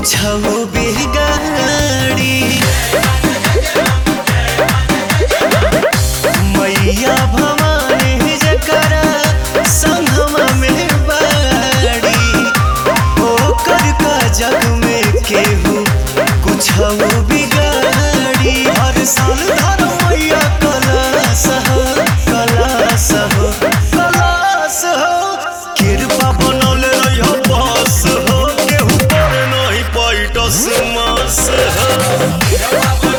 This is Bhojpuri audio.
कुछ बिगाड़ी मैया भवानी जकरा संगमा में बाड़ी ओकर का जग में केहू कुछ बिगाड़ी हर साल धर मैया कलास हो कलास हो कलास हो कृपा बनौले रहियो बस हो केहू पर नहीं पैटस मास हो